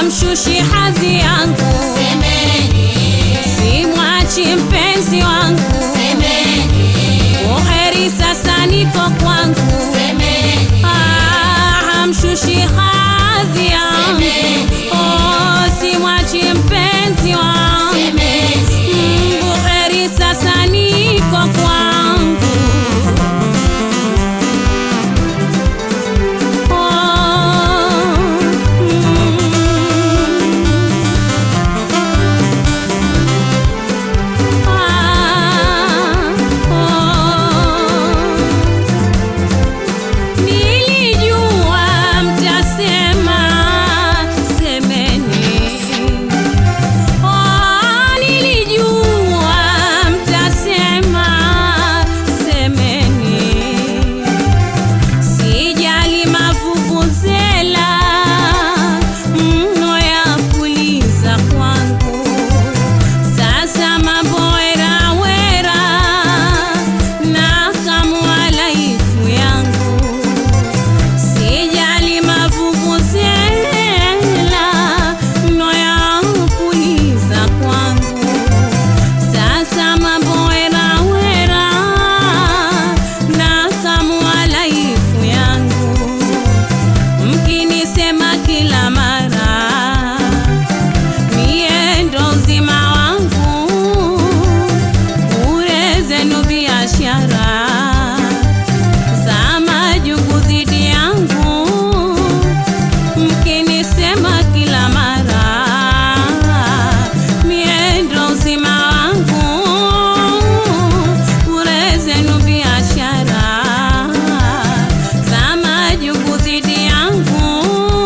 hamshushi hadhi yangu, simwachi mpenzi wangu, uheri sasa niko kwangu, Ah, hamshushi hadhi yangu, oh, simwachi mpenzi wangu, Mm, uheri sasa niko kwangu. Nilijua mtasema semeni, oh, nilijua mtasema semeni Sijali mavuvuzela mno ya kuliza kwangu, sasa mabowera wera na kamwa laifu yangu. Sijali mavuvuzela mno ya kuliza kwangu, sasa mabowera wera na kamwa laifu yangu mkinisema kila mara mie ndo uzima wangu, bure zenu biashara za majungu dhidi yangu, mkinisema kila mara mie ndo uzima wangu, bure zenu biashara za majungu dhidi yangu,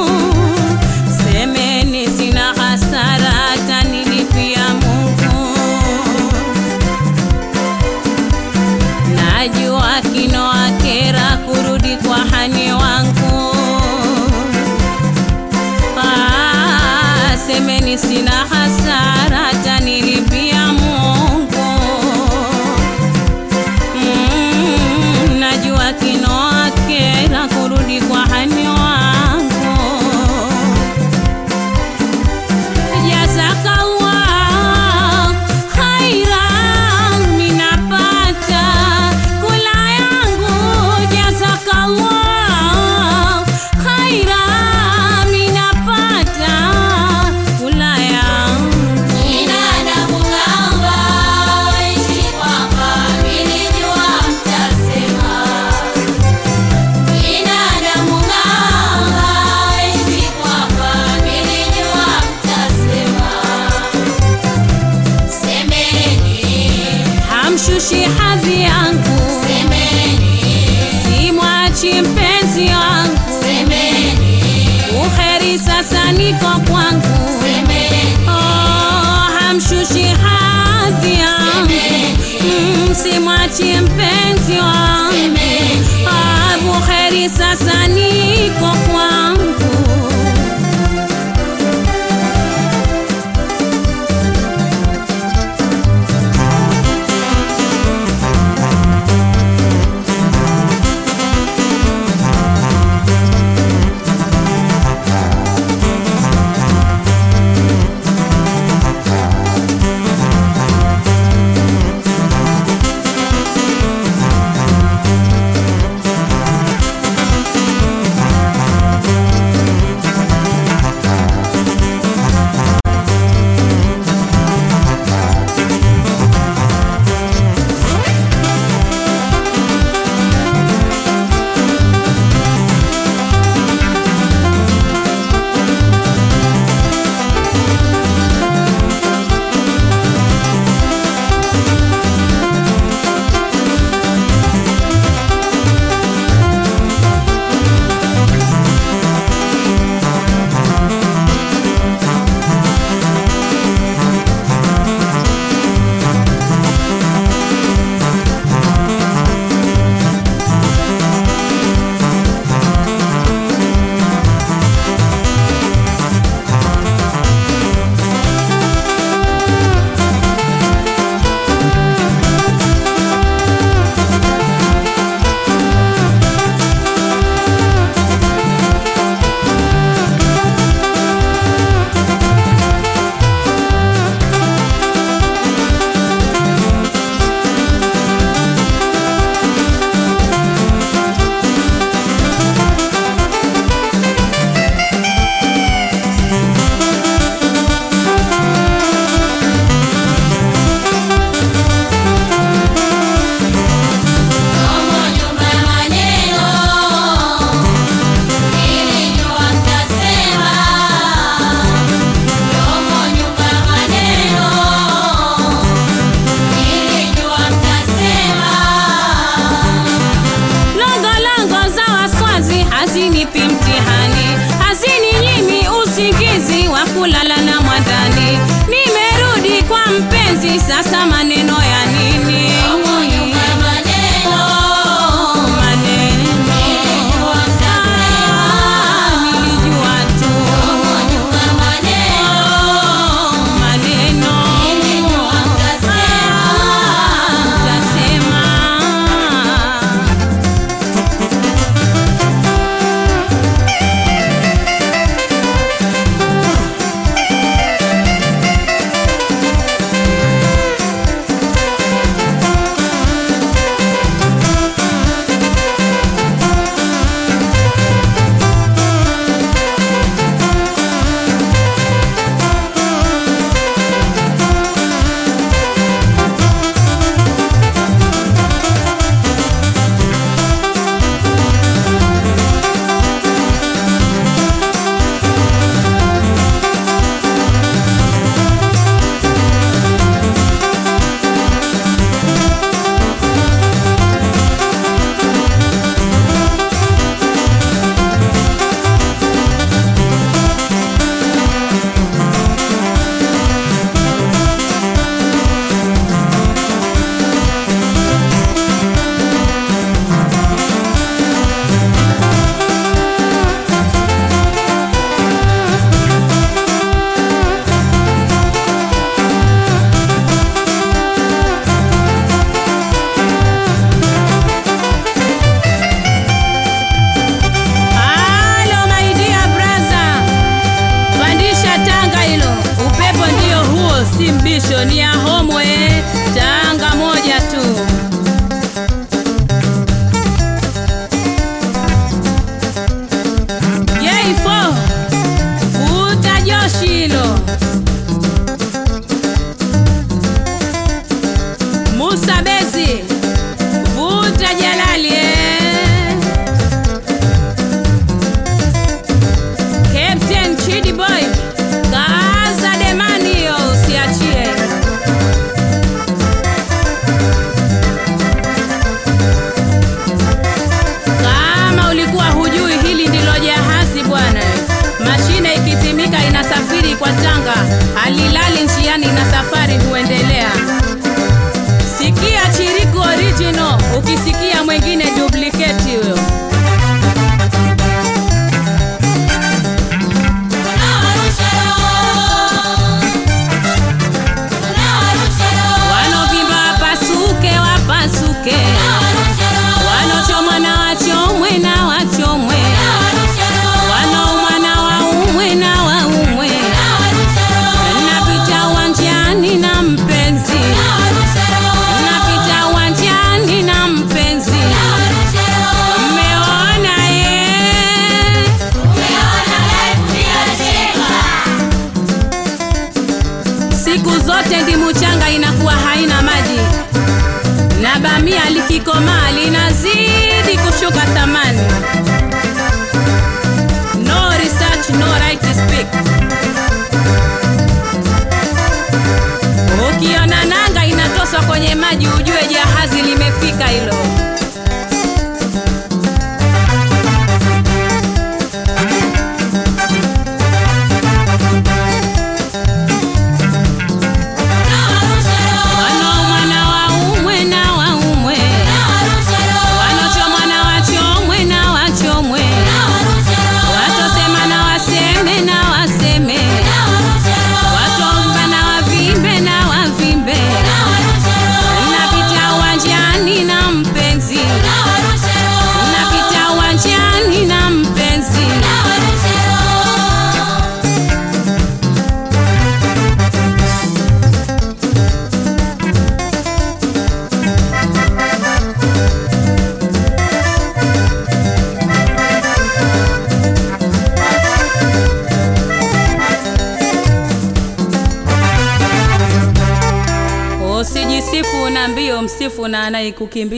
semeni sina hasara, atanilipia Mungu. Najua kinoa kera kurudi kwa hani wangu. Ah, semeni sina hasara, atanilipia Mungu. Mm, najua kinoa kera kurudi kwa hani wangu. Jazakallah khairan, minapata kula yangu. Jazakallah khairan, minapata kula yangu. Hamshushi hadhi yangu, simwachi mpenzi wangu, uheri sasa niko kwangu. Oh, hamshushi hadhi yangu, Mm, simwachi mpenzi wangu, Ah, buheri sasa niko kwangu. ndani. Nimerudi kwa mpenzi, sasa maneno ya nini? Oh, maneno. Ah, nilijua tu. Oh, maneno. Ah, utasema. Halo my dear brother, pandisha tanga hilo, upepo ndio huo, si mbisho, ni ya homwe, tanga moja tu. J4 futa joshi hilo. Musa Besi vuta Jalali eh. Captain Chidi Boy, kaza demani hiyo usiachie. Kama ulikuwa hujui hili ndilo jahazi bwana. Mashine ikitimika inasafiri kwa tanga, halilali njiani na safari huendelea. Sikia Chiriku original, ukisikia mwingine duplicate huyo. Wanovimba wapasuke, wapasuke, wanochomwa na wachomwe na wachomwe, wanaumwa na waumwe na waumwe. Napita uwanjani na mpenzi, napita uwanjani na mpenzi, mmeona ye Siku zote ndimu changa inakuwa haina maji, na bamia likikomaa linazidi kushuka thamani. No research, no right to speak. Ukiona nanga inatoswa kwenye maji, ujue jahazi limefika hilo. Wanaumwa na waumwe na waumwe, wanochomwa na wachomwe na wachomwe, watosema na waseme na waseme, watomba na wavimbe na wavimbe. Napita uwanjani na mpenzi, napita uwanjani na mpenzi. Usijisifu na mbio, msifu na anayekukimbia.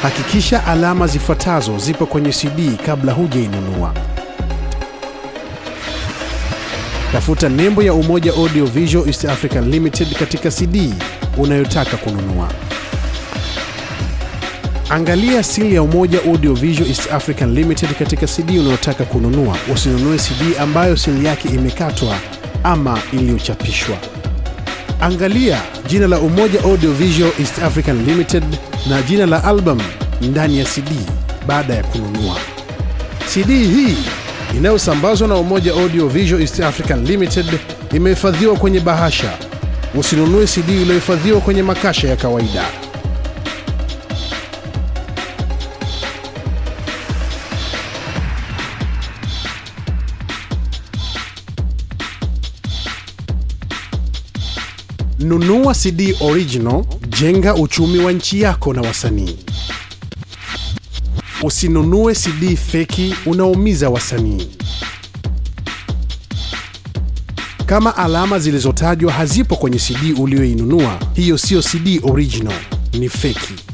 Hakikisha alama zifuatazo zipo kwenye CD kabla hujainunua. Tafuta nembo ya Umoja Audio Visual East African Limited katika CD unayotaka kununua. Angalia sili ya Umoja Audio Visual East African Limited katika CD unayotaka kununua. Usinunue CD ambayo sili yake imekatwa ama iliyochapishwa. Angalia jina la Umoja Audio Visual East African Limited na jina la album ndani ya CD baada ya kununua. CD hii inayosambazwa na Umoja Audio Visual East African Limited imehifadhiwa kwenye bahasha. Usinunue CD iliyohifadhiwa kwenye makasha ya kawaida. Nunua CD original, jenga uchumi wa nchi yako na wasanii. Usinunue CD feki, unaumiza wasanii. Kama alama zilizotajwa hazipo kwenye CD uliyoinunua, hiyo siyo CD original, ni feki.